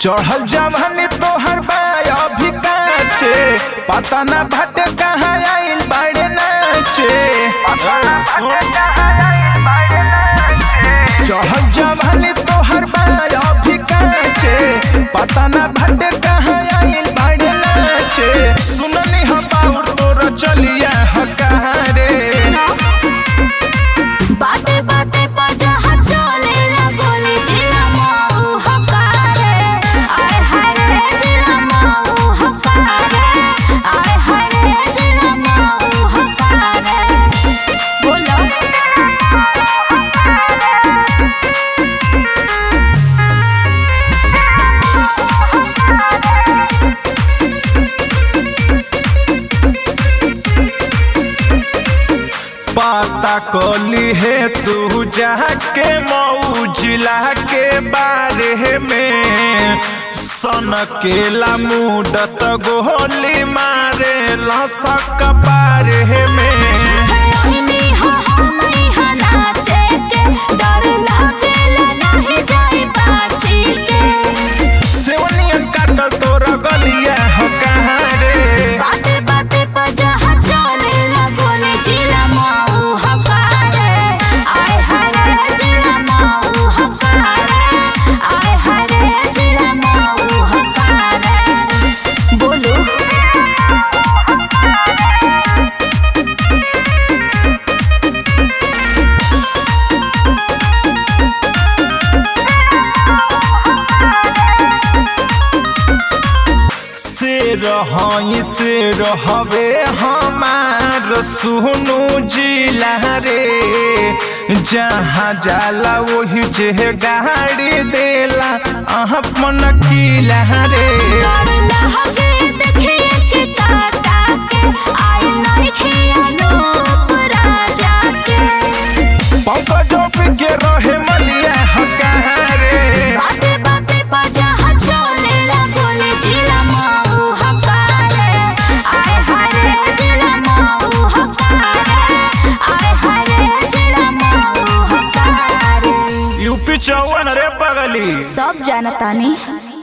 चढ़ल जवानी तोहर बाय अभी काचे पता ना भटे कहाँ आइल बाड़े नाचे चढ़ल जवानी तोहर बाय अभी काचे पता ना भटे कहाँ आइल बाड़े नाचे सुननी हम बाउर तोर चलिया हकारे बाते बाते पर जहाँ चले ना गोली जिला माऊ हकारे आय हाय रे जिला माऊ हकारे आय हाय रे जिला माऊ हकारे बोलो पता कली है तू जाके मऊ जिला के बारे में सन केला मुडत गोली मारे लसक बारे में हनी हा हमनी हा नाचे के डर लागेला नहीं जाई बाची के सेवनियन काटल तोरा गलिया हो कहाँ रे बाते बाते पर जहाँ चले ना गोली जिला माऊ हकारे आय हाय रे जिला माऊ हकारे आय हाय रे जिला माऊ हकारे बोलो से रही से रहबे हमार सुनु जिला रे जहाँ जाला वही जे गाड़ी देला अपन किला रे डर लगे देखिए के काटा के आई नहीं खिया नूप राजा के पंकजों पे के रहे मलिया हकार रे बाते बाते पर जहाँ चले ना गोली जिला माऊ हकारे आय हाय रे जिला माऊ हकारे आय हाय रे जिला माऊ हकारे यूपी चौवन रे पगली सब जानतानी